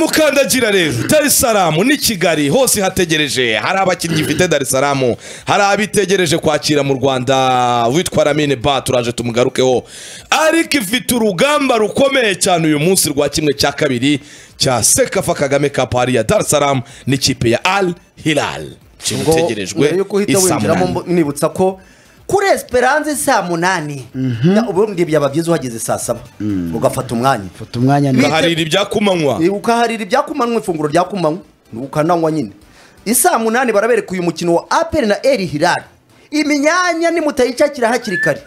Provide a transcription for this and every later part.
nyamukandagira rero darisaramu ni kigali hose hategereje hari abakinnyi ifite darisaramu hari abitegereje kwakira mu rwanda witwa ramine ba turaje tumugarukeho ariko ifite urugamba rukomeye cyane uyu munsi rwa kimwe cya kabiri cya sekafa kagame kapu hariya darisaramu n'ikipe ya al hilal ikintu ubwo mbere utegerejwe yuko uhita winjiramo isamunani mbo- nibutsa ko kuri esperance saa munani na- ubundi byaba byiza uhageze saa saba ugafata umwanya fata umwanya neza ukaharira ibyakumanywa ukaharira ibyakumanywa ifunguro ryakumanywa ukananywa nyine isaa munani barabereka uyu mukino wa aperi na eri hirari imyanya nimutayicakira hakiri kare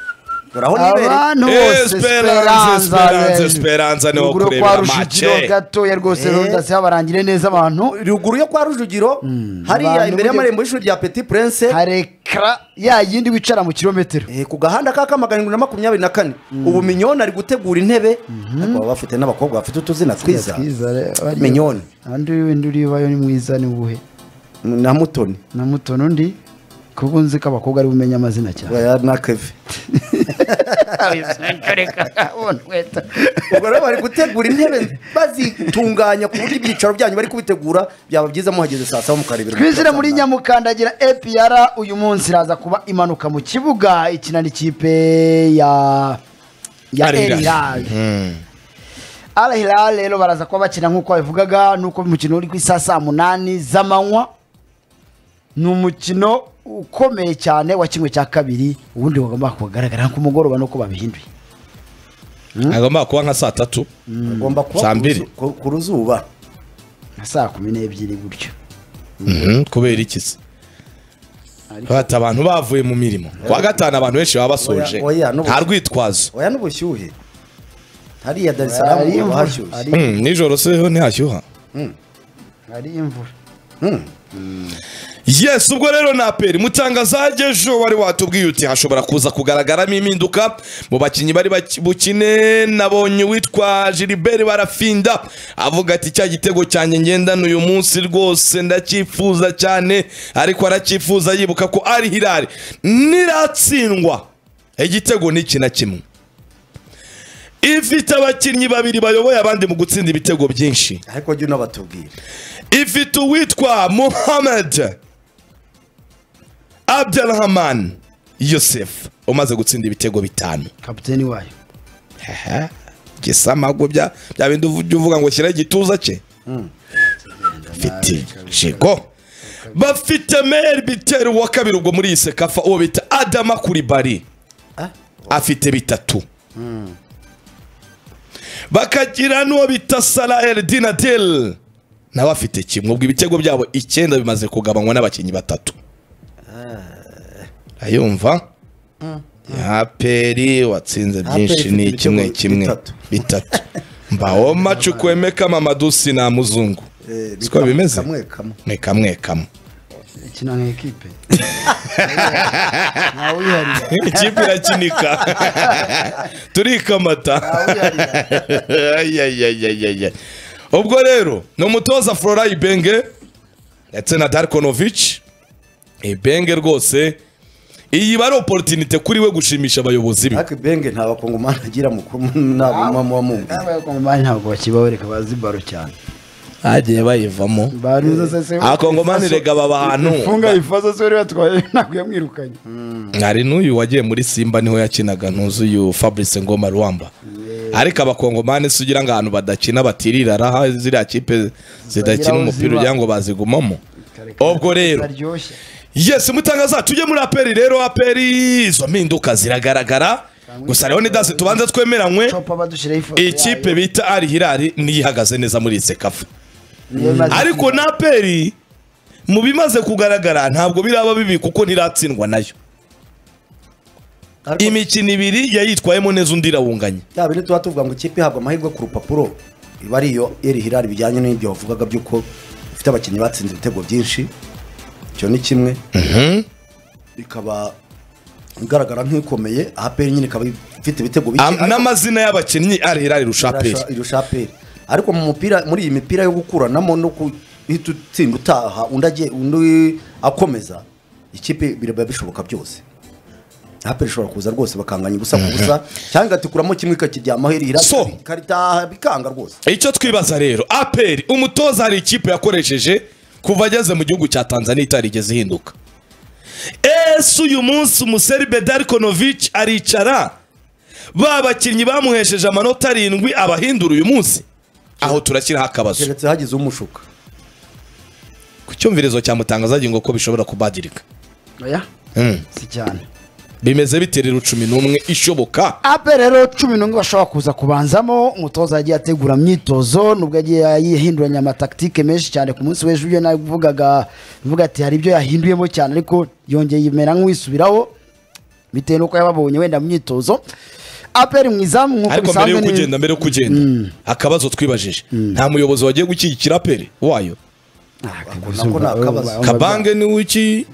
uraho nibereye abantu bose Esperance, Esperance, Esperance. Esperance niho Ruguru kurebera kwa Rujugiro mace. gatoya rwose Eh. rudasiba barangire neza abantu ruguru yo kwa rujugiro hariya Abantu imbere burya- y'amarembo y'ishuri rya peti purense hari ekara ya yindi wicara mu kilometero Eh, ku gahanda ka kamaganirwa na makumyabiri na kane ubu minyoni ari gutegura intebe ariko baba bafite n'abakobwa bafite utuzina twiza minyoni andi wenda uribayo ni mwiza ni uwuhe na mutoni na muto n'undi kuko nzi ko abakobwa ari bumenya amazina cyane oya, na keve ubwo rero bari gutegura intebe bazitunganya ku buryo ibyicaro byanyu bari kubitegura byaba byiza muhageze saa saba mukarebera twizire muri nyamukandagira epr uyu munsi iraza kuba imanuka mu kibuga ikina n'ikipe ya ya Al Hilal. elirari Mm. Al Hilal rero baraza kuba bakina nk'uko babivugaga nuko umukino uri ku isaha saa munani z'amanywa ni umukino ukomeye cyane wa kimwe cya kabiri ubundi bagomba kugaragara ku mugoroba nuko babihinduye agomba kuba nka saa tatu agomba kuba Saa ku mbiri. ruzu- ku- ku ruzuba nka saa kumi n'ebyiri gutyo Mhm, kubera iki se bata abantu bavuye mu mirimo kwa gatanu abantu benshi baba basoje Oya, oya, n'ubu- nta rwitwazo oya n'ubushyuhe hariya darisaramu Hari imvura, haba hashyushye hari- Mm, nijoro se ho ntihashyuha hari imvura yes ubwo rero na peri mutangazaje ejo wari watubwiye uti hashobora kuza kugaragaramo impinduka mu bakinnyi bari baki- bukine nabonye uwitwa gilbert barafinda avuga ati cya gitego cyanjye ngendana uyu munsi rwose ndacyifuza cyane ariko aracyifuza yibuka ko ari hirari niratsindwa igitego ni iki na kimwe ifite abakinnyi babiri bayoboye abandi mu gutsinda ibitego byinshi ariko jya unabatubwira ifite uwitwa muhammad abdelhaman yosef umaze gutsinda ibitego bitanu kapiteni wayo gisa amago bya bya bindi uvuga uvuga ngo shyiraho igituza cye afite jigo bafite meri bitero wa kabiri ubwo muri iyi sekafa uwo bita adama kuribari afite bitatu bakagira n'uwo bita sara eridina deli nawe afite kimwe ubwo ibitego byabo icyenda bimaze kugabanywa n'abakinnyi batatu ayumva aperi watsinze byinshi ifite ni ibitego kimwe kimwe bitatu. bitatu mbaho macu kwemeka mamadusi na muzungu Eh, siko bimeze kamwe kamwe ni kamwe kamwe ikina nka ekipe ntawe uyiharira ikipe irakinika turikamata Ay, ay, ay, ay, ay, ay. ubwo rero ni umutoza flora ibenge ndetse na darkonovic ibenge rwose iyi bari oporutinite kuri we gushimisha abayobozi be ariko ibenge nta bakongomani agira mukuru ntabwo muba mumbi abakongomani ntabwo bakibabereka bazi baro cyane hagiye bayivamo abakongomani rega baba ahantu funga ifaso se wari watwaye ntabwo yamwirukanye hari n'uyu wagiye muri simba niho yakinaga ntuzuyu fabrice ngoma ruwamba ariko abakongomani si ugira ngo ahantu badakina batirira raha ziriya kipe zidakina Bageraho umupira ziba. ugira ngo bazigumamo ubwo rero aryoshye yesi mutangaza tujye muri aperi rero aperi izo mpinduka ziragaragara gusa rero nidasi tubanze twemeranywe copa badushiraho ifoto ikipe yayo. bita ari hirari niyo ihagaze neza muri iyi sekafu Niyo imaze ariko kwiba. na aperi mu bimaze kugaragara ntabwo biraba bibi kuko ntiratsindwa nayo ariko imikino ibiri yayitwayemo neza undi irawunganye ya bine tuba tuvuga ngo ikipe ihabwa amahirwe ku rupapuro iba ari iyo eri hirari bijyanye n'ibyo wavugaga by'uko ifite abakinnyi batsinze ibitego byinshi icyo ni kimwe ikaba igaragara nk'ikomeye aperi nyine ikaba ifite ibitego bike Am- ariko n'amazina y'abakinnyi ari hirari irusha aperi irusha- irusha aperi ariko mu mupira muri iyi mipira yo gukuranamo no guhita utsinda utaha undi agiye undi akomeza ikipe biraba bishoboka byose aperi ishobora kuza rwose bakanganya ubusa ku busa cyangwa igatukuramo kimwe ikakiryamaho irira So. ikaritaha bikanga rwose icyo twibaza rero aperi umutoza hari ikipe yakoresheje kuva ageze mu gihugu cya tanzania itarigeze ihinduka ese uyu munsi umuseri bedarikonovic aricara ba bakinnyi bamuhesheje amanota arindwi abahindura uyu munsi aho turashyiraho akabazo keretse hagize umushuka ku cyumvirizo cyamutangazagira ngo ko bishobora kubadilika oya Mm. si cyane bimeze biterera cumi n'umwe ishoboka ape rero cumi n'umwe bashobora kuza kubanzamo umutoza yagiye ategura imyitozo nubwo yagiye yahinduranya amataktike menshi cyane ku munsi w'ejo ibyo navugaga mvuga ati hari ibyo yahinduyemo cyane ariko yongeye imera nk'uwisubiraho bitewe n'uko yababonye wenda mu myitozo aperi mu izamu nk'uko ariko mbere bisanzwe yo ni- kugenda mbere yo kugenda akabazo twibajije nta muyobozi wagiye gushyigikira aperi wayo nako ni akabazo kabange ni wiki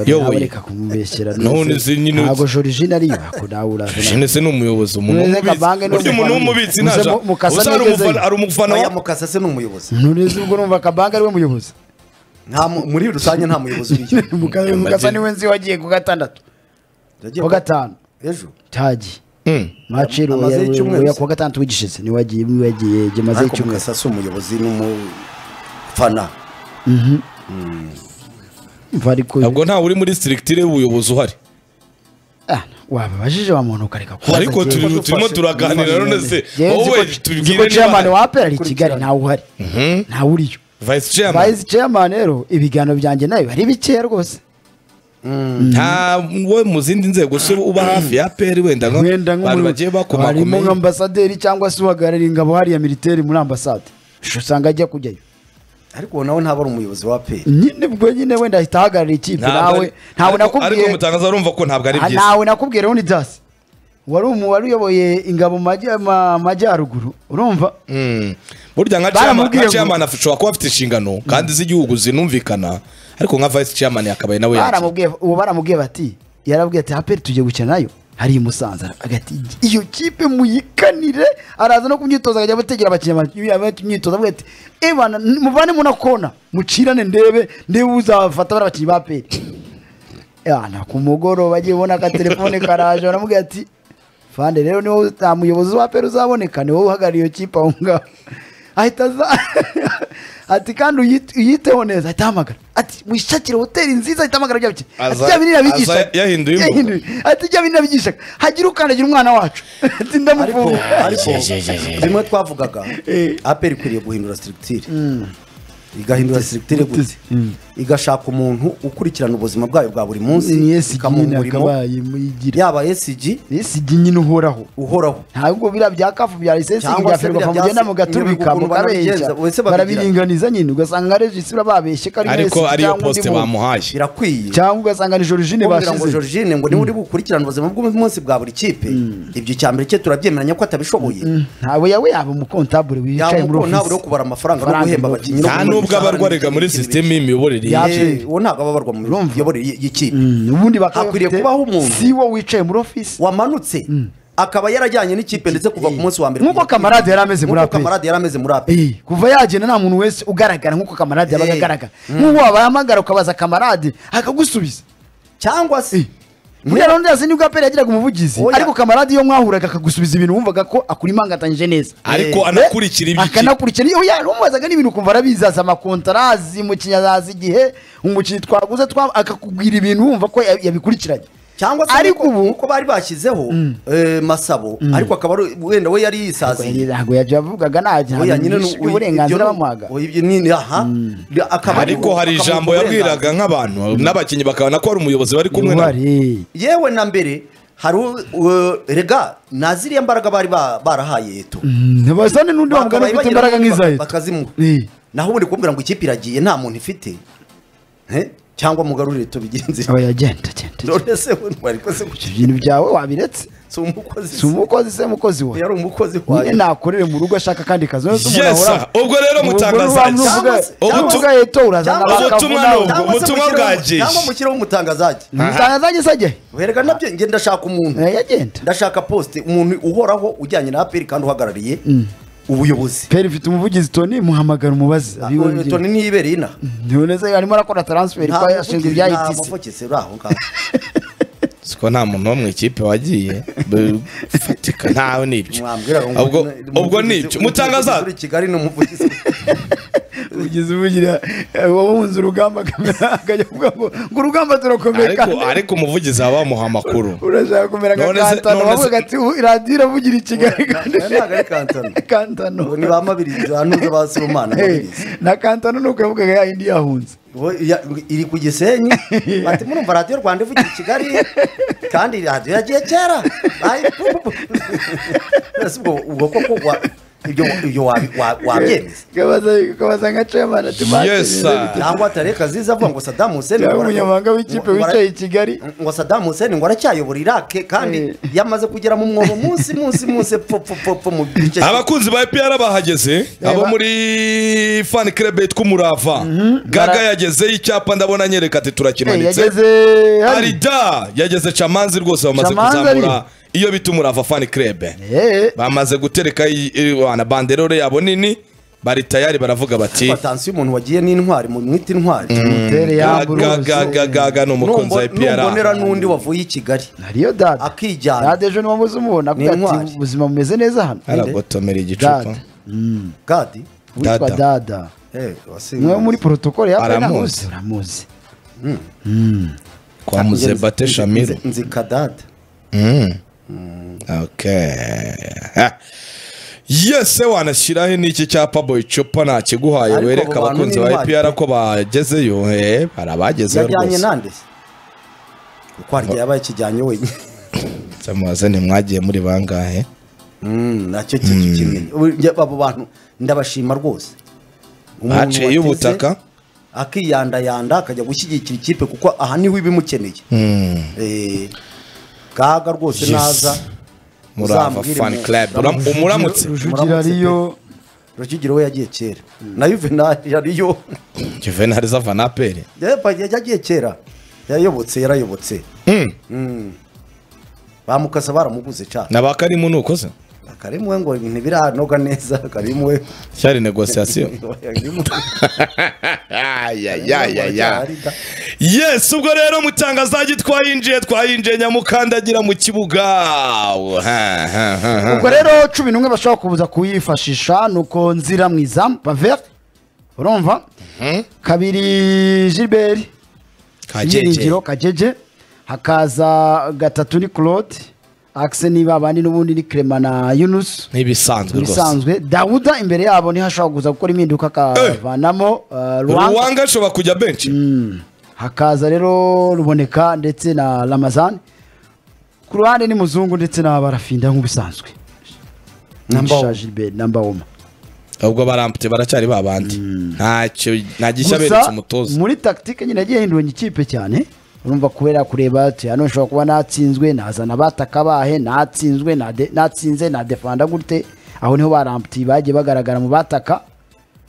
Yoboye. reka kumubeshyera None izi nyine- ntabwo jorijine ariyo ako nawe uraza Jeanette ni umuyobozi umuntu Nureze w'umubitsi. Kabange ni burya umuntu w'umubitsi umufana. ntaja Muze mu- mukasa usa ari neza umufana ye. ari umufana oya wa mukasa se ni umuyobozi ntureze ubwo numva kabanga ariwe muyobozi nta mu- muri rusange nta muyobozi uriyo Muka- mukasa niwe nzi wagiye ku gatandatu Yagiye ku gatanu ejo tagi Mm. maciro Amaze icyumweru ya se. kuwa gatandatu w'igishize niwe wagiye niwe wagiye gemaze ariko icyumweru mukasa si umuyobozi n'umufana mva ariko ntabwo ntawe uri muri sitirigitire y'ubuyobozi uhari Ah, wababajije wa muntu ukareka kubaza ariko njyewe. turi- turimo turaganira none se Njyewe nzi wowe ko- nzi ko tubwire chairman niba wa APR ari i kigali ntawe uhari ntawe uriyo vice chairman vice chairman rero ibiganiro byanjye nawe ari bikeya rwose ntawe mu zindi nzego se uba hafi ya peri wenda nka wenda abantu nk'umuyobozi- bagiye harimo bakomakomeye nk'ambasaderi cyangwa se uhagarariye ingabo hariya militeri muri ambasade usanga ajya kujyayo ariko uwo nawe ntaba ari umuyobozi wa peri nyine ubwo nyine wenda ahita ahagararira ikipe Ntabwo nawe ari- ntawe ariko- ariko nakubwiye mutangaza urumva ko ntabwo ari Ah, byiza ntawe nakubwira wundi dasi wari umu wari uyoboye ingabo mu majya- ma- majyaruguru urumva Mm. burya nka chairman- Baramubwiye nka ngo- chairman ashobora kuba afite inshingano kandi z'igihugu zinumvikana ariko nka vice chairman yakabaye nawe yakira baramubwiye uwo baramubwiye bati yarabwiye ati aperi tugiye gukina nayo hari i musanza agati iyo kipe muyikanire araza no kumyitoza akajya gutegera abakinnyi ama- ama- imyitozo avuga ati ebana muvanemo na kona mucirane ndebe ndebe uzafata bari abakinnyi ba aperi yana ku mugoroba agiye ubona akatelefone karaje baramubwira ati fande rero niwo nta muyobozi wa pera uzaboneka ni wowe uhagarariye iyo kipe aho ngaho ahita aza ati kandi uyite- uyiteho neza ahita ahamagara ati mwishakire hoteli nziza ahita ahamagara rya bike ati Aza- jya binira bigishaga aza yahinduye imvugo. ati jya binira bigishaga hagire ukandagira umwana wacu ati ariko ndamufunga ariko bimwe twavugaga aperi ikwiriye guhindura sitirigitire igahindura sitirigitire gute igashaka umuntu ukurikirana ubuzima bwayo bwa buri munsi ni esigi ikamuha nyine umurimo akabaye muyigira yaba esigi esigi nyine uhoraho uhoraho ntabwo biriya bya kafu bya lisesi Cyangwa bya se ferwafa biriya mugenda bya- mugatubika ukuntu mukabeshya banabigenza, wese babigira. barabiringaniza nyine ugasanga regisi bababeshye ko ari ariko Messi ariyo cyangwa undi poste muntu. bamuhaye birakwiye cyangwa ugasanga ni jorojine kugira ngo bashize Georgine ngo niba uri bukurikirane ubuzima bw'umunsi bwa buri kipe ibyo icya mbere cye turabyemeranya ko atabishoboye ntawe yawe yaba umukontabure yaba wicaye muri umukono ntabwo uri ofisi kubara amafaranga no Faranga guhemba abakinnyi muri no nta kugura nubwo imishahara abarwa arega muri n'ibindi bintu sisiteme y'imiyoborere ye Ya- Eh, uwo ntabwo aba abarwa mu Urumva? miyoborere y- y'ikipe Mm, ubundi bakaba Hakwiriye bafite- kubaho umuntu. si wo wicaye muri ofisi wamanutse akaba yarajyanye n'ikipe ndetse kuva ku munsi wa mbere Nk'uko Kamarade yari ameze muri Nk'uko APR. Kamarade yari ameze muri APR. Eh, kuva yagenda nta muntu wese ugaragara nk'uko kamarade yabaga Eh, agaragara nk'uwo wabahamagara ukabaza kamarade akagusubiza cyangwa se muri ya rondazi nibwo aperi yagiraga umuvugizi Oya. ariko kamarade iyo mwahuraga akagusubiza ibintu wumvaga ko akura imangatanyije neza ariko anakurikira iby'ikipe akanakurikira iyo yamubazaga n'ibintu ukumva arabizaza amakontara azi umukinnyi azaza igihe umukinnyi twaguze twa- akakubwira ibintu wumva ko ya- yabikurikiranye cyangwa se ariko ubu uko bari bashyizeho eh, masabo ariko akaba ari- wenda we yari yisaziye ntabwo yajya avugaga nta Oya, nyine ni- oya, ibyo uburenganzira ni- bamuhaga oya, ibyo ni- aha. Akaba ari- ariko hari akamuha ijambo uburenganzira. yabwiraga nk'abantu n'abakinnyi bakabona ko hari umuyobozi bari kumwe na Uwari. yewe na mbere hari u- u- rega na ziriya mbaraga bari ba- barahaye eto ntibazane n'undi wamugana Bakabaye ufite bagira imbaraga nk'iza bak- leta bakazimuha naho ubundi kumbwira ngo ikipe iragiye nta muntu ifite Eh? cyangwa mugarurire tubigenze aba yagenda agenda none se we ntiwariko se kuki ibyo bintu byawe wabiretse si umukozi si umukozi se mukozi we yari umukozi nyine wayo nakorere mu rugo ashaka kandi kazi None se umuntu Yes, ahora- ubwo rero Ubwo mutangaza niba iki? Cyangwa muvuga- se- cyangwa Ubutu- uvuga eto urazana cyangwa se ubutumwa bakavuna ni ubwo. Cyangwa se ubutumwa mushyiraho- bwagiye. cyangwa mushyiraho umutangazaji umutangazaje se ajyayo werega nabyo njye ndashaka umuntu Eh, yagenda ndashaka posite umuntu uhoraho ujyanye na aperi kandi uhagarariye ubuyobozi peri mfite umuvugizi toni muhamagara umubazi toni ntiyibereye inaha ntiboneze arimo arakora taransiferi ko yashinzwe ibya nta etisi muvugisi uri aho ngaho siko nta muntu wo mu ikipe wagiye bifatika ntawe nibyo mwambwira ngo ubwo umuvugizi- ubwo nibyo mutangaza uri i kigali ni umuvugizi ugize ubugira wawunze urugamba akajya kuvuga ngo ngo urugamba turakomeye ariko ariko umuvugizi aba bamuha amakuru urashaka kumera nka None se- kantano none se- wavuga ati "Ubu radiyo iravugira i kigali kandi Aya ntabwo ari kantano kantano Ubu ni ba mabirizi ba nuza ba sibomana Hey, na kantano ni uko yavugaga ya yindi yahunze Ubu ya- iri ku gisenyi bati murumva radiyo rwanda ivugira i kigali kandi radiyo yagiye kera Bayi- pu- pu- pu- Ese ubwo ubwo koko wa- ibyo ibyo wabi- wa- wabyemeza Ukabaza- ukabaza nka chairman ati Yes, "Mate, sir." bite?" cyangwa atari kaziza avuga ngo sadamu huseni cyangwa umunyamabanga w'ikipe wicaye i kigali ngo sadamu huseni ngo aracyayobora irake kandi Eh. yamaze kugera mu mwobo munsi munsi munsi pfu pfu pfu pfu mu gice abakunzi ba epr bahageze abo ba- muri fan club yitwa umurava gaga bara- yagezeho icyapa ndabona anyereka ati Eh, turakimanitse yageze hari arida yageze camanzi rwose bamaze Chamanzi kuzamura ariyo. iyo bita umurava fan club Eh, bamaze gutereka i- i- wana banderore yabo nini bari tayari baravuga bati batansi y'umuntu wagiye n'intwari mu mwita intwari mutere yambura ubusa. gagagagaga ni umukunzi wa Numbo- numbonera epr n'undi wavuye i kigali hariyo dada Akijyana. dada ejo niba muzi umubona Ni avuga ati intwari. ubuzima bumeze neza hano aragotomera igicupa dada Mm, gadi witwa Dada. dada Eh, wasi- umwe wo muri protokole ya pena Aramuzi. hose uramuzi kwa muzebate Nzi- shamiro nzi- nzi kadada Okay. Ha. yese wanashyiraho n'iki cyapa boy chopa ntakiguhaye Ariko wereka abo bantu abakunzi ni ba intwari epr ko bagezeyo eh, hari abagezeyo yajyanye rwose nande se kuko harya yabaye kijyanye wenyine Samuwaze mwagiye muri bangahe Mm, nacyo kintu kimwe Ubu- njye- abo bantu ndabashima rwose Umuntu Baciye wateze, ubutaka. akiyandayanda akajya gushyigikira ikipe kuko aha niho ibimukeneye Hmm. Eh, gaga rwose Yes. naza murava uzambwire fan mu- club Uram- umuramutse rujugira ariyo rujugiro we yagiye kera na yuvenali yariyo juvenal zava na aperi Yepa, yagiye kera yayobotse yarayobotse Mm. bamukasa baramuguze cyane na ba karimu ni uko se akarimu we ngo ntibiranoga neza akarimu we cyari negosiyasiyo Akarimu- Arida. yes ubwo rero mutangazaji twayinjiye twayinjiye nyamukandagira mu kibuga Ha, ha, ha, ha. ubwo rero cumi n'umwe bashobora kubuza kuyifashisha ni uko nzira mu izamu bavere urumva kabiri gilbert ibyiringiro kajeje hakaza gatatu ni claude akise niba abandi n'ubundi ni clement na yunusu n'ibisanzwe rwose ibisanzwe dawuda imbere yabo niho ashobora kuza gukora impinduka akavanamo eh, ruwanga ruwanga ashobora kujya benshi hakaza rero ruboneka ndetse na ramazani ku ruhande ni muzungu ndetse n'abarafinda nk'ubisanzwe Number Nisha one. Gilbert namba woma ubwo barampute baracyari ba bandi ntacyo nta gishya beretse gusa umutoza muri tactique nyine yagiye yahinduranya ikipe cyane urumva kubera kureba ati hano nshobora kuba natsinzwe nazana abataka bahe natsinzwe nade- natsinze nadefanda gute aho niho baramputiye bagiye bagaragara mu bataka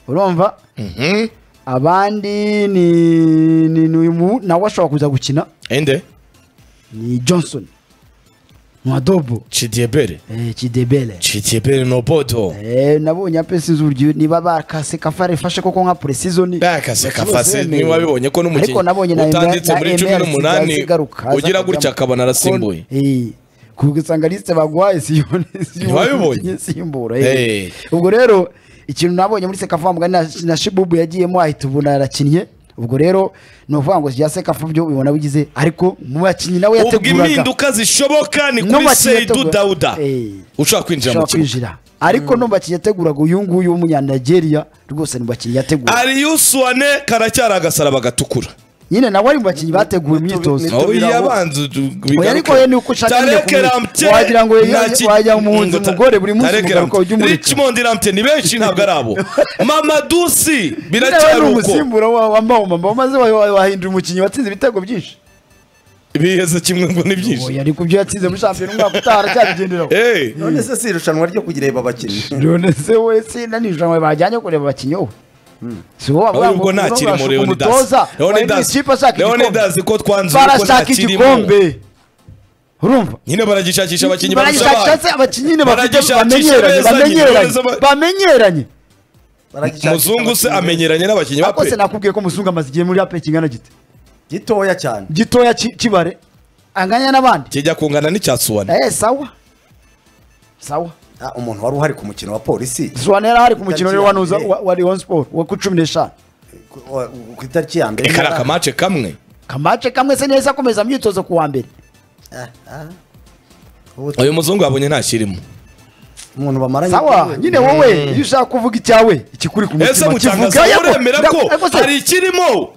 urumva Mhm. abandi ni ni- ni uyu mu- nawe ashobora kuza gukina ende ni johnson mwadobo cidiyebere eh, kidebele cidiyebere no bodo Eh, nabonye ape sinzi uburyo niba bakase kafare fashe koko nka presizoni bakase kafase niba wabibonye ko ariko nabonye n'umukinnyi na utanditse na muri MR cumi n'umunani ziza zigaruka, aza ugira kujya gutya mu- akabona arasimbuye Kon- Eh, kuko usanga lisite baguhaye siyone Ntiwabibonye? isimbura Eh. eh. ubwo rero ikintu nabonye muri sekafa mugani na, na shibubu yagiyemo ahita ubona arakinnye ubwo rero ni ukuvuga ngo ya sekafa byo ubibona bigize ariko mu bakinnyi nawe ubwo yateguraga impinduka zishoboka ni No kuri bakinnyi seidu yategura- dawuda Eh. ushaka kwinjira mu ashobora kibuga kwinjira ariko no mu bakinnyi yateguraga uyu nguyu w'umunyanigeria rwose ni mu bakinnyi yategura ariyusi wane karacyari agasaraba gatukura nyine nawe ari mu bakinnyi bateguye imyitozo Nitubi- Oya, biravugwa. abanza Oya, ariko we ni uko ushaka nyine Tarek kumurika. Lamptey Wagira ngo nta ye- ki- wajya mu nzu ngo ta- umugore buri munsi Tarek umugabo ukaba Lamptey. ujya Richmond Lamptey ni benshi ntabwo ari abo mamadusi nawe biracyari ni uko umusimbura wa- wa mbawumama umaze wa- wa- wahindura umukinnyi watsinze ibitego byinshi biheze kimwe ngo ni oya byinshi ariko ibyo yatsinze muri shampiyona umwaka utaha aracyabigenderaho Eh, none se si irushanwa ryo kujya abakinnyi none se we sina nijoro bajyanye kureba abakinnyi wowe si wowe ahubwo ubwo uvuga ngo ntakiri mu urashaka leonidas umutoza wahindura ikipe ashaka igikombe leonidas ko twanze uko barashaka ntakirimo igikombe urumva nyine baragishakisha abakinnyi barusha abandi baragishakisha abakinnyi nyine bafite Baragishakisha bamenyeranye beza, bamenyeranye beza, ba- bamenyeranye Baragishakisha umuzungu se abakinnyi amenyeranye n'abakinnyi ba ariko se pe nakubwiye ko musunga amaze igihe muri ape kingana gite gitoya cyane gitoya ki- kibare anganya n'abandi kijya kungana n'icya suwane eh sawa sawa Ah, umuntu wari uhari ku mukino wa polisi suwane yari ahari ku mukino Itariki wa wanuza ya mbere. wa wa Rayon Sport wa ku cumi n'eshanu ku- wa- ku itariki ya mbere reka ni akamace kamwe kamace kamwe se neza akomeza imyitozo ku wa mbere Ah, ah. Ubu uyu muzungu yabonye ntashyirimo umuntu bamaranye sawa nyine wowe iyo ushaka kuvuga icyawe ikikuri ku ese mutima mutangaza kivuga yego, uremera nda- ko ariko se, hari ikirimo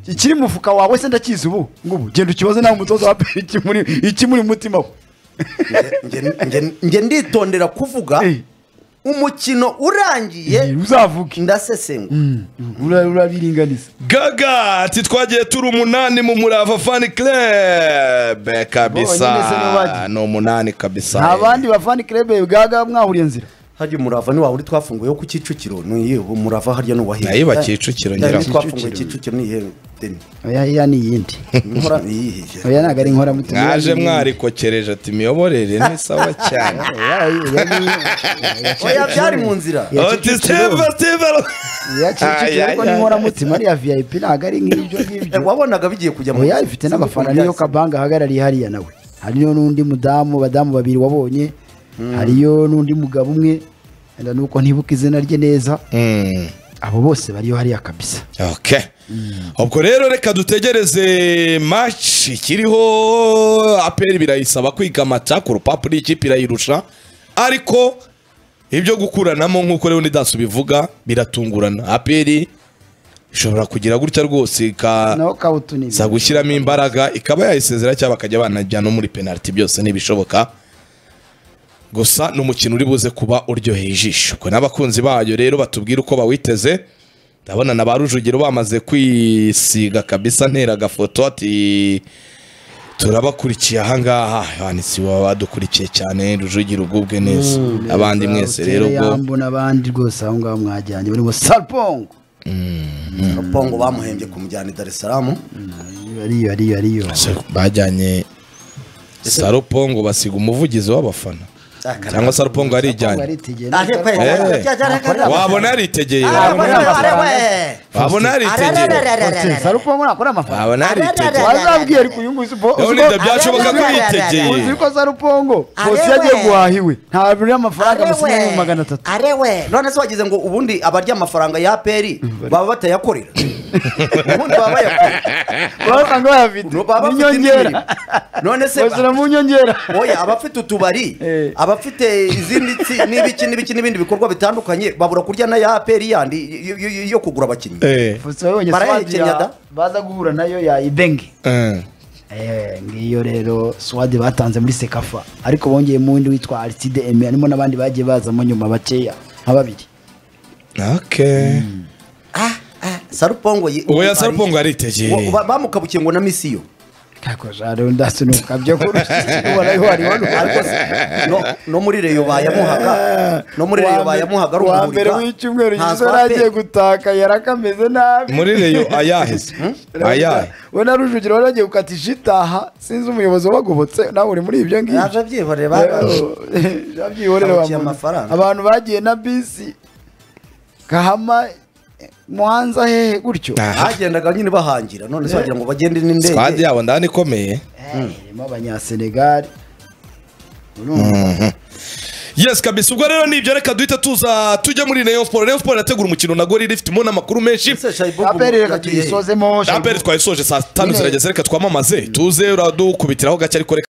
ikiri mu mufuka wawe se ndakizi ubu ngubu genda ukibaze nawe umutoza wa mbere ikimuri ikimuri mu mutima we Nge- nge- nge- nge nditondera kuvuga Eh, umukino urangiye eh, uzavuge ndasesengura Ura- urabiringaniza gaga ati twagiye turi umunani mu murava fani club Bonyine se kabisa n'ubagiye. ni umunani kabisa nta bandi bafani kirebe gaga mwahuriye nzira harya umurava niwa uri twafunguye wo ku Kicukiro niyo umurava harya n'uwahiye Nayiba Kicukiro ngira ngo. twafunguye Kicukiro niyihe deni oya iya ni iyindi inkora niyihiye oya ntabwo ari inkoramutima mwaje mwarikokereje ati imiyoborere ni sawa cyane oya byari mu nzira Ya Oti Kicukiro. Steve, Steve. Ay, ay, yakicikirwa ay, n'inkoramutima ariya vip ntabwo ari nk'ibyo Eh, ngibyo wabonaga bigiye kujya oya ifite n'abafana niyo kabanga ahagarariye hariya nawe hariyo n'undi mudamu badamu babiri wabonye hariyo n'undi mugabo umwe wenda nuko ntibuka izina rye neza Mm. abo bose bariyo hariya kabisa Okay. ubwo rero reka dutegereze match ikiriho aperi birayisaba kwigamata ku rupapuro ikipe irayirusha ariko ibyo gukuranamo nk'uko rero nidansi bivuga biratungurana aperi ishobora kugira gutya rwose ika- naho kawutunibye iza gushyiramo imbaraga ikaba yayisezera cyangwa bakajya banajya no muri penaliti byose n'ibishoboka gusa ni umukino uri buze kuba uryoheye ijisho ubwo n'abakunzi bayo rero batubwira uko bawiteze ndabona na ba rujugiro bamaze kwisiga kabisa ntera agafoto ati turabakurikiye ahangaha yanditse badukurikiye cyane rujugiro ubwe neza abandi mwese rero ubwo yambo n'abandi rwose aho ngaho mwajyanye muri ngo salpongo pongo bamuhembye kumujyana i Dar es Salaam ariyo ariyo ariyo bajyanye sarupongo basiga umuvugizi w'abafana cyangwa sarupongo arijyanye wabona yaritegeye wabona wabona yaritegeye salpongo nakora amafaranga wabona yaritegeye wazabwiye ariko uyu nguyu uzi- Leonid uzi ko- byashoboka ko uzi- yitegeye uzi ko sarupongo bose Arewe. yagiye guhahiwe nta buri amafaranga musigaye mu magana atatu arewe none se wagize ngo ubundi abarya amafaranga ya APR baba batayakorera ubundi baba bayakorera basanga bayafite baba bafite indi inyongera mirimo. none se bashyira mu nyongera oya abafite utubari Eh. abafite izindi tsi- n'ibiki n'ibiki n'ibindi bikorwa bitandukanye babura kurya na ya APR yandi yo- yo- yo kugura abakinnyi Eh, Fuso wowe wongeye Barayahe swadi ya- Kenyatta? baza guhura nayo ya ibenge eh. Eh, ngiyo rero swadi batanze muri sekafa ariko bongeye mu wundi witwa ariside eme harimo n'abandi bagiye bazamo nyuma bakeya nka babiri Okay. sarupongo ye- Oya ari- sarupongo Wa- aritegeye ba- bamukabukiye ngo na misiyo kakoja rero ndasunuka byo kurusha ubona ko wari ariko wari se, no- no muri reyo bayamuhaga no muri reyo bayamuhaga ari wa mbere umuhurira. w'icyumweru Ntazwa gisore pe. yaragiye gutaka yari akameze nabi muri reyo ayaheze ayahe we na rujugiro wari agiye gukatisha itaha sinzi umuyobozi wabagobotse nawe uri muri ibyo ngibyo Yaje abyihoreye, ba- Yabyihorera Abakiye wa muntu. amafaranga. abantu bagiye na bisi gahama eh, muhanza hehe gutyo Aha. bagendaga nyine bahangira none se wagira ngo bagende n'indege Squad yabo ndani ikomeye Eh, irimo abanyasenegali yes kabisa ubwo rero nibyo reka duhita tuza tujya muri Rayon Sport Rayon Sport irategura umukino na Gorilla ifitemo n'amakuru menshi Ese Shaibu aperi reka yagiye he? tuyisozemo Aperi twayisoje saa tanu Nyine- zirageze reka twamamaze tuze uradukubitiraho gake ariko reka